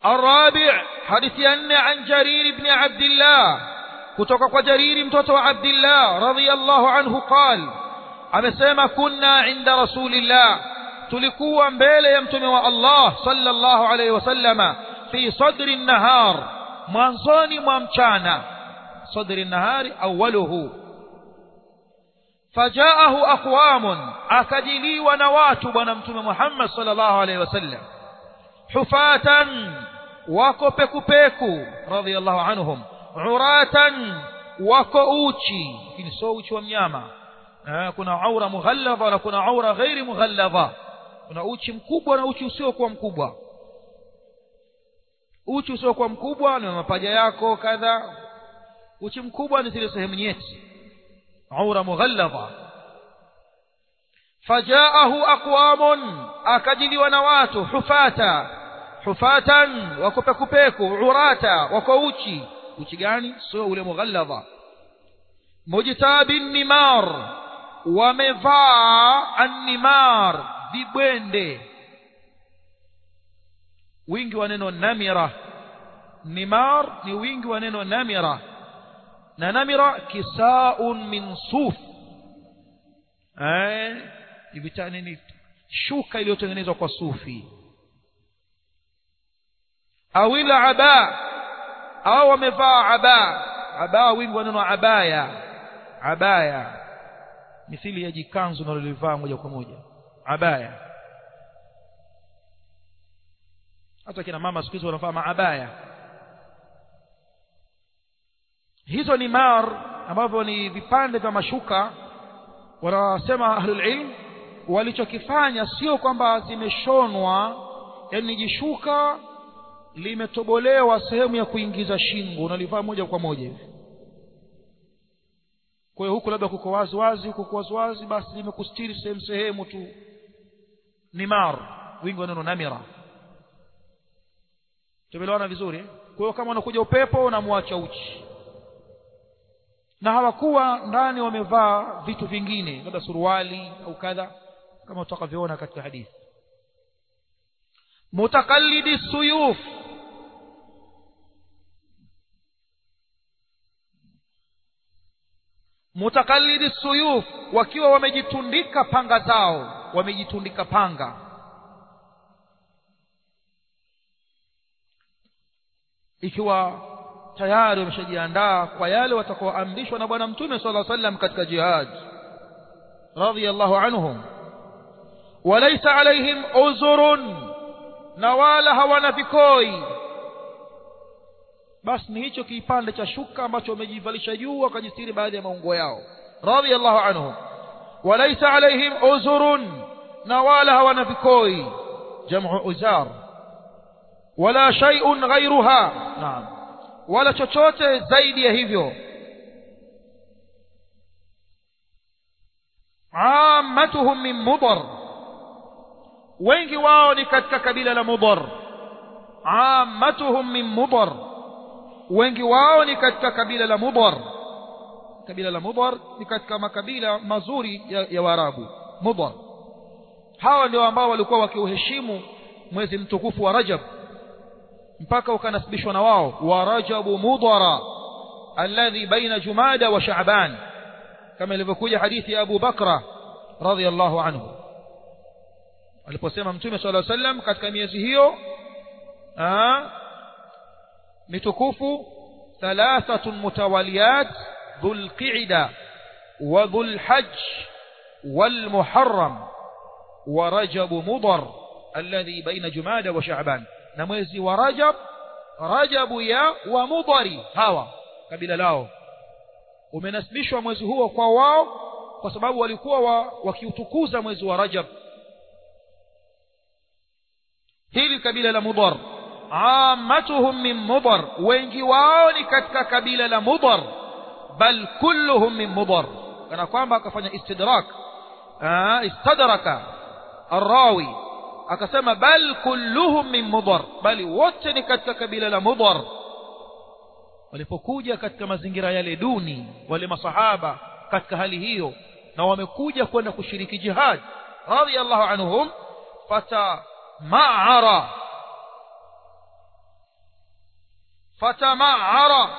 الرابع حديث أن عن جرير بن عبد الله كتوك جرير متوتو عبد الله رضي الله عنه قال amesema kunna inda rasulillah tulikuwa mbele ya mtume wa Allah sallallahu alayhi wasallama fi sadri nahar mwanzoni mwa mchana sadri nahari awwaluhu fajaahu aqwamun akajiliwa na watu bwana mtume Muhammad sallallahu alayhi wasallam hufatan wako pekupeku radhiyallahu anhum uratan wako uchi lakini sio uchi wa mnyama kuna aura mughalladha na kuna aura ghairi mughalladha kuna uchi mkubwa na uchi usiokuwa mkubwa uchi usiokuwa mkubwa ni mapaja yako kadha uchi mkubwa ni zile sehemu nyeti aura mughalladha fajaahu aqwamun akajiliwa na watu hufata hufatan wako pekupeku urata wako uchi uchi gani sio ule mughalladha mujtabin nimar wamevaa annimar vibwende wingi wa neno namira nimar ni wingi wa neno namira na namira kisaun min suf eh ibitani ni shuka iliyotengenezwa kwa sufi awila aba au wamevaa aba aba wingi wa neno abaya abaya mithili ya jikanzu nalolivaa moja kwa moja abaya hata kina mama siku hizi wanavaa maabaya hizo ni mar ambavyo ni vipande vya mashuka wanasema ahlul ilm walichokifanya sio kwamba zimeshonwa yani ni jishuka limetobolewa sehemu ya kuingiza shingo unalivaa moja kwa moja hivi kwa hiyo huku labda kuko wazi wazi huku wazi wazi basi limekustiri sehemu sehemu tu nimar wingi wa neno namira tumeelewana vizuri kwa hiyo kama unakuja upepo unamwacha uchi na hawakuwa ndani wamevaa vitu vingine labda suruali au kadha kama utakavyoona katika hadithi mutakallidi suyuf mutakallidi suyuf wakiwa wamejitundika panga zao wamejitundika panga ikiwa tayari wameshajiandaa kwa yale watakaoamrishwa na bwana mtume sala sallam katika jihad radiyallahu anhum walaysa alaihim uzurun na wala hawana vikoi basi ni hicho kipande cha shuka ambacho wamejivalisha juu wakajistiri baadhi ya maungo yao radiyallahu anhum walaysa alaihim uzurun na wala hawana vikoi jamu uzar wala shay'un ghayruha naam wala chochote zaidi ya hivyo ammatuhum min mudar wengi wao ni katika kabila la mudar ammatuhum min mudar wengi wao ni katika kabila la mudar kabila la mudar ni katika makabila mazuri ya, ya waarabu mudar hawa ndio ambao walikuwa wakiuheshimu mwezi mtukufu wa rajab mpaka ukanasibishwa na wao wa rajabu mudara alladhi baina jumada wa sha'ban kama ilivyokuja hadithi ya Abu Bakra radhiyallahu anhu aliposema mtume sallallahu alaihi wasallam katika miezi hiyo mitukufu thalathatun mutawaliyat dhul qa'da wa dhul hajj wal muharram wa rajab mudar alladhi baina jumada wa sha'ban na mwezi wa rajab rajabu ya wa mudari hawa kabila lao umenasibishwa mwezi huo kwa wao kwa sababu walikuwa wa, wakiutukuza mwezi wa rajab hili kabila la mudar ammatuhum min mudar wengi wao ni katika kabila la mudar bal kulluhum min mudar kana kwamba akafanya istidrak istadraka arrawi akasema bal kulluhum min mudar bali wote ni katika kabila la mudar walipokuja katika mazingira yale duni wale masahaba katika hali hiyo na wamekuja kwenda kushiriki jihad radiyallahu anhum fata ma'ara fatama'ara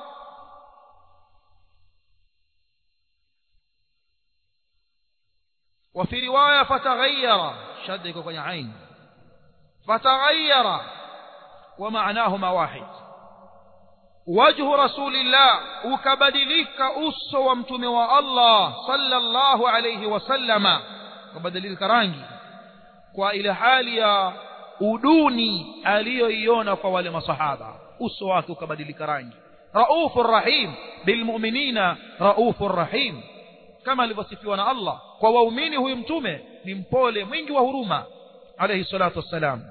وفي رواية فتغير شدك كwenye عين فتغير ومعناهما واحد وجه رسول الله ukabadilika uso wa mtume wa Allah sallallahu alayhi wasallama ukabadilika rangi kwa ile hali ya uduni aliyoiona kwa wale masahaba uso wake ukabadilika rangi raufur rahim bilmu'minina raufur rahim kama alivyosifiwa na Allah kwa waumini huyu mtume ni mpole mwingi wa huruma alayhi salatu wassalam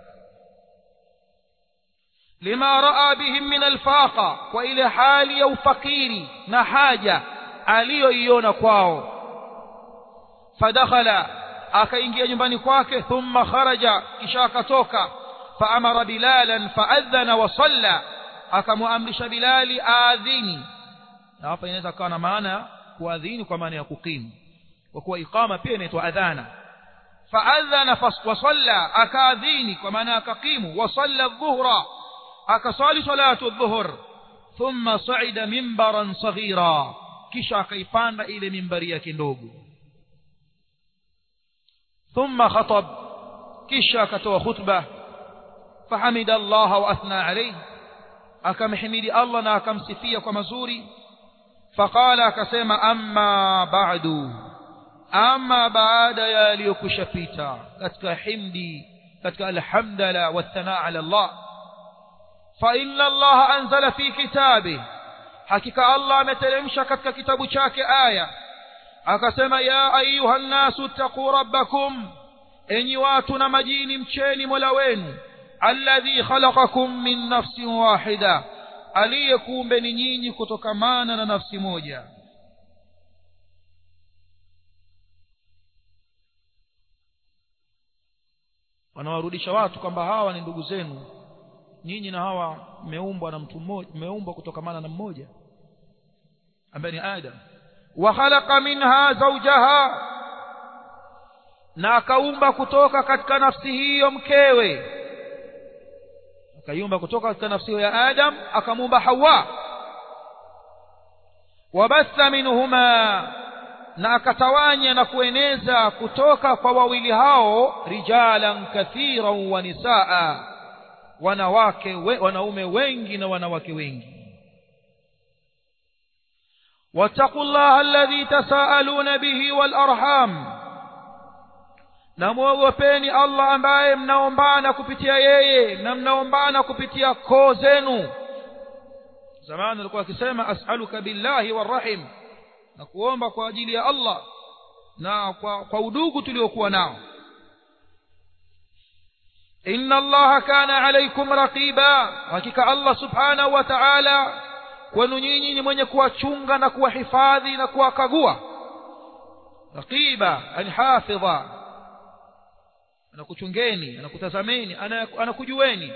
lima raa bihim min alfaqa kwa ile hali ya ufakiri na haja aliyoiona kwao fadakhala akaingia nyumbani kwake thumma kharaja kisha akatoka faamara bilalan faadhana wa salla akamwamrisha bilali aadhini na hapa inaweza kuwa na maana kuadhini kwa maana ya kukimu kwa kuwa iqama pia inaitwa adhana faadhana wa salla akaadhini kwa maana akakimu wa salla dhuhra akasali salatu dhuhur thumma saida mimbaran saghira kisha akaipanda ile mimbari yake ndogo thumma khatab kisha akatoa khutba fahamida Allah wa athna alayhi akamhimidi Allah na akamsifia kwa mazuri faqala akasema amma ba'du amma baada ya aliyokushapita katika himdi katika alhamdala wa thanaa ala Allah fa inna Allah anzala fi kitabi hakika Allah ameteremsha katika kitabu chake aya akasema ya ayuha nnasu taqu rabbakum enyi watu na majini mcheni mola wenu alladhi khalaqakum min nafsin wahida aliyekuumbeni nyinyi kutokamana na nafsi moja wanawarudisha watu kwamba hawa ni ndugu zenu nyinyi na hawa mmeumbwa na mtu mmoja mmeumbwa kutokamana na mmoja ambaye ni Adam wa khalaqa minha zawjaha na akaumba kutoka katika nafsi hiyo mkewe akaiumba kutoka katika nafsi hiyo ya Adam akamuumba Hawa wabatha minhuma na akatawanya na kueneza kutoka kwa wawili hao rijalan kathiran wa nisaa wanawake we, wanaume wengi na wanawake wengi واتقوا الله الذي تساءلون به والأرحام na muogopeni Allah ambaye mnaombana kupitia yeye na mnaombana kupitia koo zenu zamani alikuwa akisema as'aluka billahi warahim na kuomba kwa ajili ya Allah na kwa, kwa udugu tuliokuwa nao inna allaha kana alaykum raqiba hakika Allah subhanahu wa ta'ala kwenu nyinyi ni mwenye kuwachunga na kuwahifadhi na kuwakagua raqiba ani hafidha anakuchungeni anakutazameni anakujueni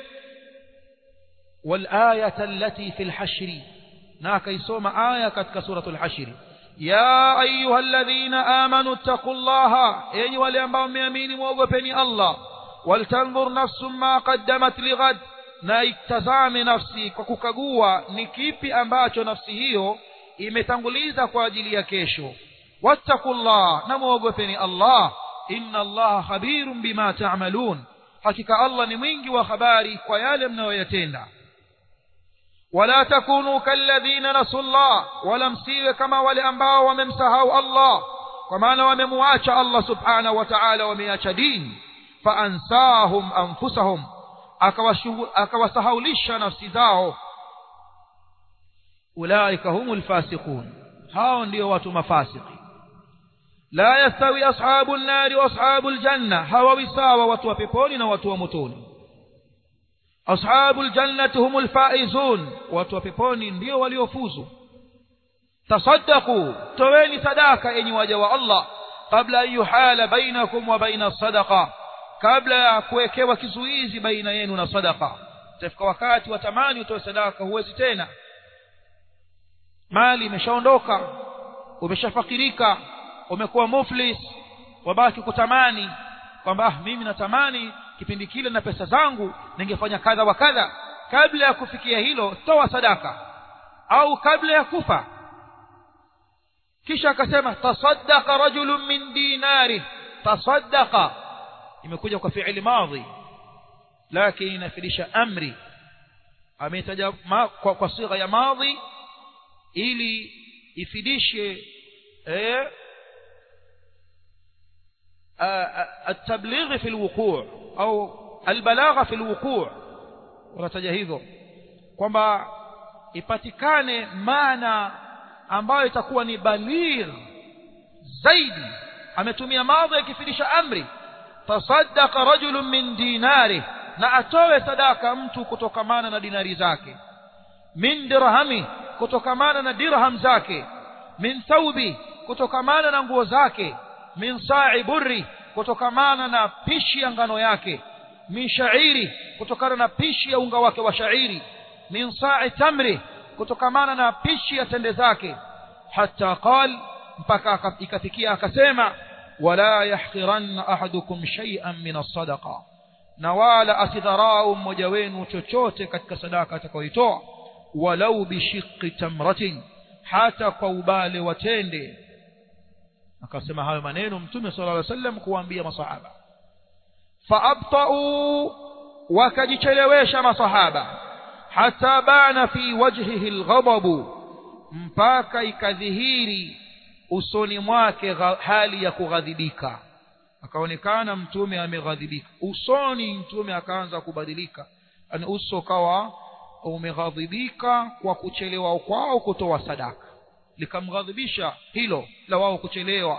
والآية التي في الحشر ناك يسوم آية كتك سورة الحشر يا أيها الذين آمنوا اتقوا الله أي ولينبعوا ميامين موغبني الله ولتنظر نفس ما قدمت لغد na itazame nafsi kwa kukagua ni kipi ambacho nafsi hiyo imetanguliza kwa ajili ya kesho wattaqullah na muogopeni Allah inna Allah khabirun bima ta'malun hakika Allah ni mwingi wa habari kwa yale mnayoyatenda wala takunu kalladhina nasullah wala msiwe kama wale ambao wamemsahau Allah kwa maana wamemuacha Allah subhanahu wa ta'ala wameacha dini fa ansahum anfusahum akawasahaulisha nafsi zao ulaika humul fasiqun hao ndio watu mafasiki la yastawi ashabun nari wa ashabul janna hawawi sawa watu wa peponi na watu wa motoni ashabul jannati humul faizun watu wa peponi ndio waliofuzu tasaddaqu toweni sadaka enyi waja wa Allah kabla an yuhala bainakum wa baina sadaqa kabla ya kuwekewa kizuizi baina yenu na sadaka tafika wakati watamani utoe sadaka huwezi tena mali imeshaondoka umeshafakirika umekuwa muflis wabaki kutamani kwamba ah mimi natamani kipindi kile na pesa zangu ningefanya kadha wa kadha kabla ya kufikia hilo toa sadaka au kabla ya kufa kisha akasema tasaddaqa rajulun min dinari tasaddaqa imekuja kwa fi'li madhi lakini inafidisha amri ametaja kwa, kwa sigha ya madhi ili ifidishe eh التبليغ في الوقوع au البلاغه في الوقوع wanataja hivyo kwamba ipatikane maana ambayo itakuwa ni baligh zaidi ametumia madhi akifidisha amri tasaddaqa rajulun min dinari na atoe sadaka mtu kutokamana na dinari zake min dirhami kutokamana na dirham zake min thawbi kutokamana na nguo zake min sa'i burri kutokamana na pishi ya ngano yake min sha'iri kutokana na pishi ya unga wake wa sha'iri min sa'i tamri kutokamana na pishi ya tende zake hatta qal mpaka ikafikia akasema wala yahqiranna ahadukum shay'an min as-sadaqa na wala asidharau mmoja wenu chochote katika sadaka atakayoitoa walau bishiqqi tamratin hata kwa ubale watende akasema hayo maneno mtume sallallahu alaihi wasallam kuwaambia masahaba faabtau wakajichelewesha masahaba hata bana fi wajhihi alghadabu mpaka ikadhihiri usoni mwake hali ya kughadhibika akaonekana mtume ameghadhibika usoni mtume akaanza kubadilika yani uso kawa umeghadhibika kwa kuchelewa kwao kutoa sadaka likamghadhibisha hilo la wao kuchelewa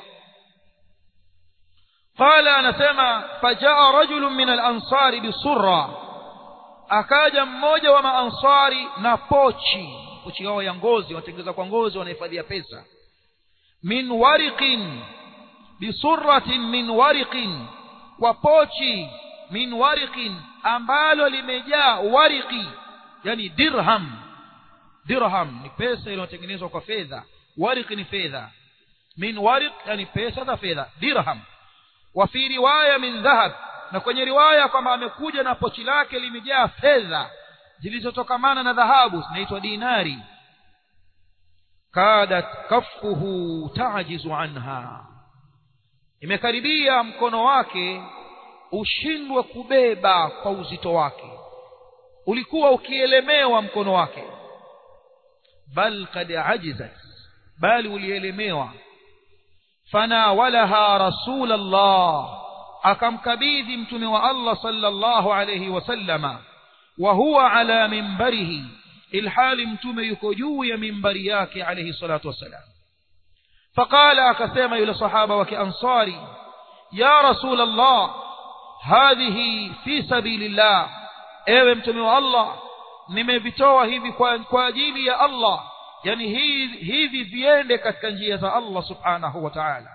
qala anasema fajaa rajulun min al-ansari bisurra akaja mmoja wa maansari na pochi pochi yao ya ngozi wanatengeza kwa ngozi wanahifadhia pesa min wariqin bisurratin min wariqin kwa pochi min wariqin ambalo limejaa wariqi yani dirham dirham ni pesa iliyotengenezwa kwa fedha wariq ni fedha min wariq yani pesa za fedha dirham wa fi riwaya min dhahab na kwenye riwaya kwamba amekuja na pochi lake limejaa fedha zilizotokamana na dhahabu zinaitwa dinari kadat kaffuhu tajizu anha imekaribia mkono wake ushindwe kubeba kwa uzito wake ulikuwa ukielemewa mkono wake bal kad ajizat bali ulielemewa fanawalaha rasulallah akamkabidhi mtume wa Allah sallallahu alayhi wasallama wa huwa ala mimbarihi ilhali mtume yuko juu ya mimbari yake alayhi salatu wassalam faqala akasema yule sahaba wa kiansari ya rasulallah hadhihi fi sabilillah ewe mtume wa Allah nimevitoa hivi kwa, kwa ajili ya Allah yani hivi, hivi viende katika njia za Allah subhanahu wa ta'ala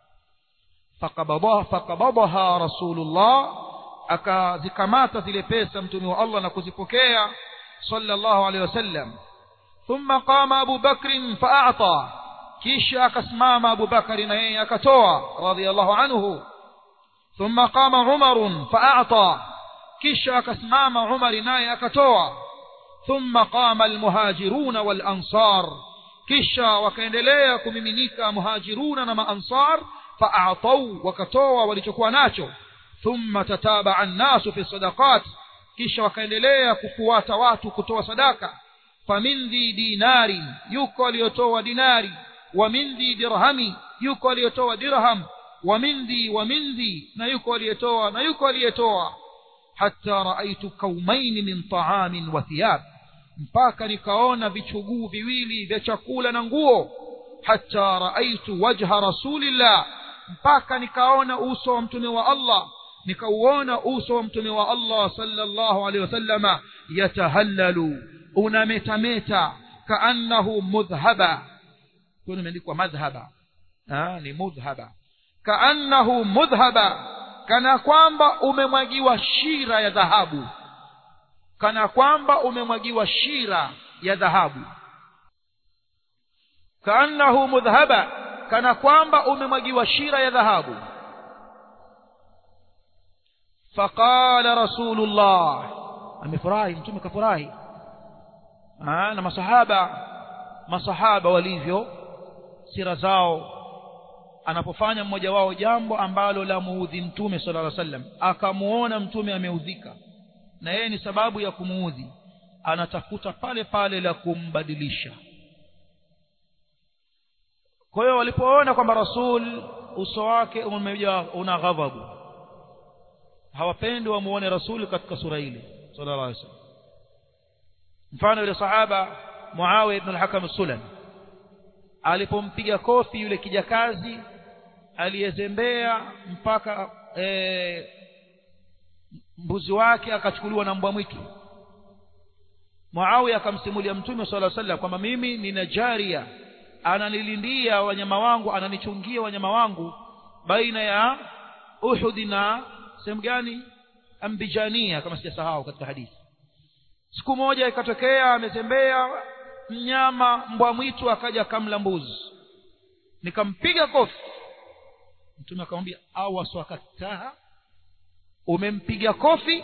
fakabadaha rasulullah akazikamata zile pesa mtume wa Allah na kuzipokea sallallahu alaihi wasallam thumma qama Abu Bakr fa'ata kisha akasimama Abu Bakari na yeye akatoa radiyallahu anhu thumma qama Umar fa'ata kisha akasimama Umar naye akatoa thumma qama almuhajiruna wal ansar kisha wakaendelea kumiminika muhajiruna na maansar fa'atau wakatoa walichokuwa nacho thumma tataba an-nasu fi sadaqat kisha wakaendelea kufuata watu kutoa sadaka famindhi dinari yuko aliyotoa dinari wa mindhi dirhami yuko aliyotoa dirham wa mindhi wa mindhi na yuko aliyetoa na yuko aliyetoa hatta raaitu kaumain min ta'amin wa thiyab mpaka nikaona vichuguu viwili vya chakula na nguo hatta raaitu wajha rasulillah mpaka nikaona uso wa mtume wa Allah nikauona uso wa mtume wa Allah sallallahu alaihi wasallama yatahallalu unametameta kaannahu mudhhaba kuna imeandikwa madhhaba ah ni mudhhaba kaannahu mudhhaba kana kwamba umemwagiwa shira ya dhahabu kana kwamba umemwagiwa shira ya dhahabu kaannahu mudhhaba kana kwamba umemwagiwa shira ya dhahabu faqala rasulullah amefurahi mtume kafurahi na masahaba masahaba walivyo sira zao anapofanya mmoja wao jambo ambalo la muudhi mtume sallallahu alaihi wasallam akamuona mtume ameudhika na yeye ni sababu ya kumuudhi anatafuta pale pale la kumbadilisha kwa hiyo walipoona kwamba rasul uso wake umejaa una ghadhabu hawapendi wamuone rasul katika sura ile sallallahu alaihi wasallam mfano yule sahaba Muawiya ibn al-Hakam as-Sulami alipompiga kofi yule kijakazi aliyezembea mpaka e, mbuzi wake akachukuliwa na mbwa mwitu Muawiya akamsimulia Mtume صلى الله عليه وسلم kwamba mimi nina jaria ananilindia wanyama wangu ananichungia wanyama wangu baina ya Uhud na sehemu gani Ambijania kama sijasahau katika hadithi siku moja ikatokea ametembea mnyama mbwa mwitu akaja kamla mbuzi nikampiga kofi mtume akamwambia awaswakataha umempiga kofi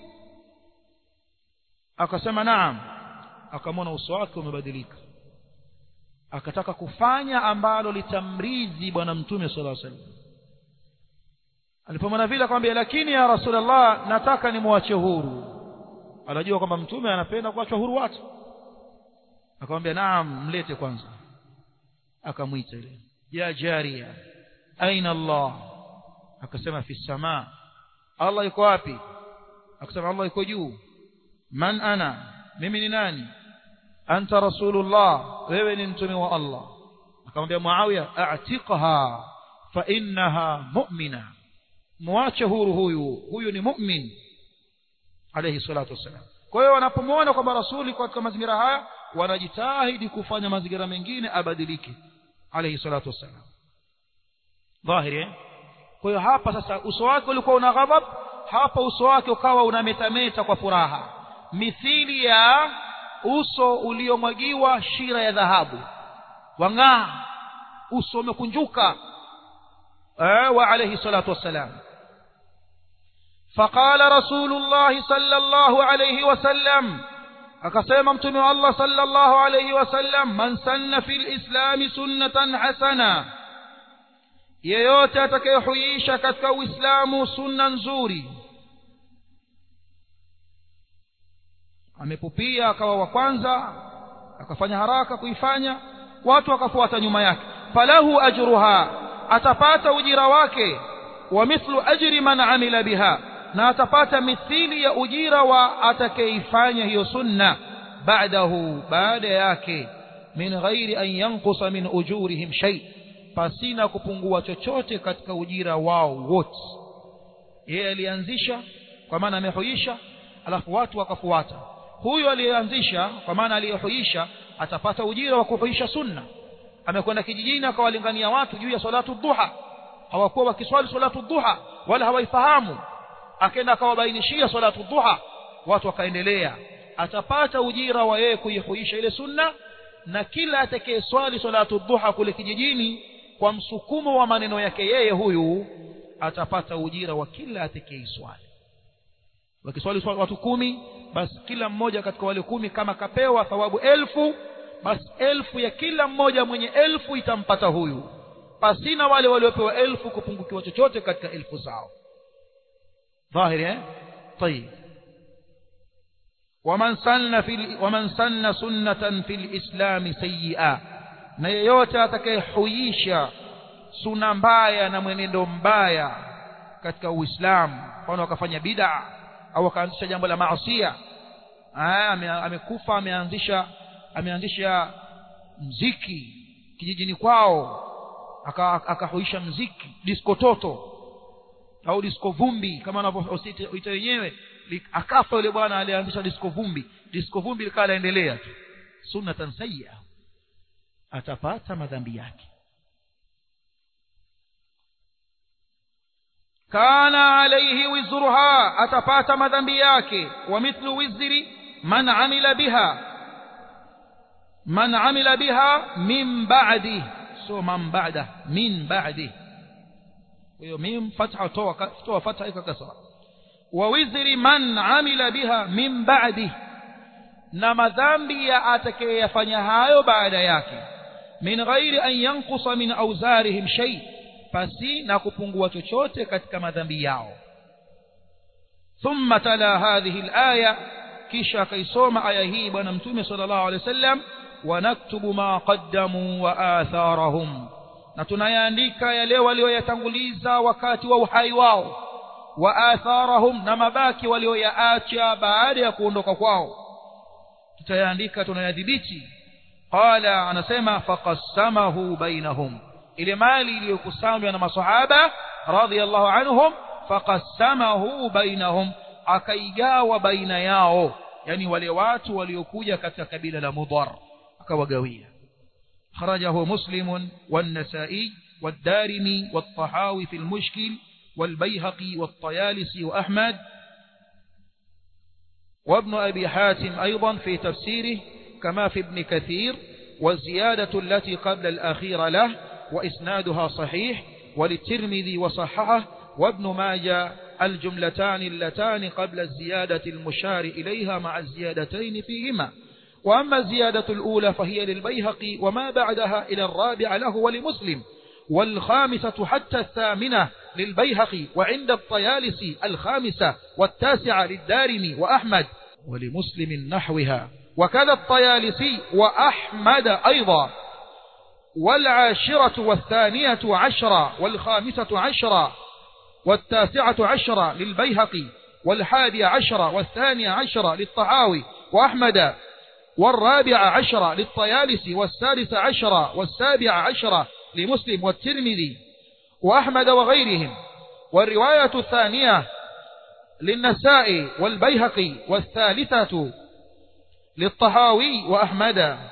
akasema naam akamwona uso wake umebadilika akataka kufanya ambalo litamridhi bwana mtume sallallahu alaihi wasallam alipomwona vile akamwambia lakini ya rasulullah nataka nimwache huru anajua kwamba mtume anapenda kuachwa huru watu akamwambia naam mlete kwanza akamwita ile ya jaria aina allah akasema fi samaa allah yuko wapi akasema allah yuko juu man ana mimi ni nani anta rasulullah wewe ni mtume wa allah akamwambia muawiya a'tiqha fa innaha mu'mina muache huru huyu huyu ni mu'min alayhi salatu wassalam kwa hiyo wanapomwona kwamba rasuli katika mazingira haya wanajitahidi kufanya mazingira mengine abadilike alayhi salatu wassalam dhahiri eh? kwa hiyo hapa sasa uso wake ulikuwa una ghadhab hapa uso wake ukawa unametameta kwa furaha mithili ya uso uliomwagiwa shira ya dhahabu wang'aa uso umekunjuka eh, wa alayhi salatu wassalam فقال رسول الله صلى الله عليه وسلم akasema mtume wa Allah sallallahu alayhi wasallam man sanna fil islam sunnatan hasana yeyote atakayehuisha katika uislamu sunna nzuri amepupia akawa wa kwanza akafanya haraka kuifanya watu wakafuata nyuma yake falahu ajruha atapata ujira wake wa mithlu ajri man amila biha na atapata mithili ya ujira wa atakayeifanya hiyo sunna baadahu baada yake min ghairi an yanqusa min ujurihim shay pasina kupungua chochote katika ujira wao wote yeye alianzisha kwa maana amehuisha alafu watu wakafuata huyo aliyeanzisha kwa maana aliyehuisha atapata ujira wa kuhuisha sunna amekwenda kijijini akawalingania watu juu ya salatu dhuha hawakuwa wakiswali salatu dhuha wala hawaifahamu akaenda akawabainishia salatu dhuha watu wakaendelea atapata ujira wa yeye kuihuisha ile sunna na kila atakayeswali salatu dhuha kule kijijini kwa msukumo wa maneno yake yeye huyu atapata ujira wa kila atakayeswali wakiswali watu kumi basi kila mmoja katika wale kumi kama kapewa thawabu elfu basi elfu ya kila mmoja mwenye elfu itampata huyu pasina wale waliopewa elfu kupungukiwa chochote katika elfu zao ظاهر eh طيب ومن سن في ومن سن سنة في الإسلام سيئة na yeyote atakayehuisha suna mbaya na mwenendo mbaya katika Uislamu mfano akafanya bid'a au akaanzisha jambo la maasiya amekufa ameanzisha ameanzisha mziki kijijini kwao akahuisha mziki disco toto au disco vumbi kama wanavyoita wenyewe akafa yule bwana alianzisha disco vumbi disco vumbi likawa laendelea tu sunnatan sayya atapata madhambi yake kana alayhi wizruha atapata madhambi yake wa mithlu wizri man amila biha man amila biha min ba'di so man ba'da min ba'di hiyo mim fatha toa toa fatha ika kasra wa wizri man amila biha min ba'di na madhambi ya atakayeyafanya hayo baada yake min ghairi an yanqusa min awzarihim shay pasi na kupungua chochote katika madhambi yao thumma tala hadhihi alaya kisha akaisoma aya hii bwana mtume sallallahu alaihi wasallam wanaktubu ma qaddamu wa atharahum na tunayaandika yale walioyatanguliza wakati wa uhai wao wa atharahum na mabaki walioyaacha baada ya kuondoka kwao tutayaandika tunayadhibiti qala anasema faqassamahu bainahum ile mali iliyokusanywa na masahaba radhiyallahu anhum faqassamahu bainahum akaigawa baina yao yani wale watu waliokuja katika kabila la mudhar akawagawia خرجه مسلم والنسائي والدارمي والطحاوي في المشكل والبيهقي والطيالسي وأحمد وابن أبي حاتم أيضا في تفسيره كما في ابن كثير والزيادة التي قبل الأخير له وإسنادها صحيح وللترمذي وصححه وابن ماجه الجملتان اللتان قبل الزيادة المشار إليها مع الزيادتين فيهما وأما الزيادة الأولى فهي للبيهقي وما بعدها إلى الرابع له ولمسلم والخامسة حتى الثامنة للبيهقي وعند الطيالسي الخامسة والتاسعة للدارمي وأحمد ولمسلم نحوها وكذا الطيالسي وأحمد أيضا والعاشرة والثانية عشرة والخامسة عشرة والتاسعة عشرة للبيهقي والحادي عشرة والثانية عشرة للطحاوي وأحمد والرابع عشرة للطيالسي والسادس عشرة والسابع عشرة لمسلم والترمذي وأحمد وغيرهم والرواية الثانية للنساء والبيهقي والثالثة للطهاوي وأحمد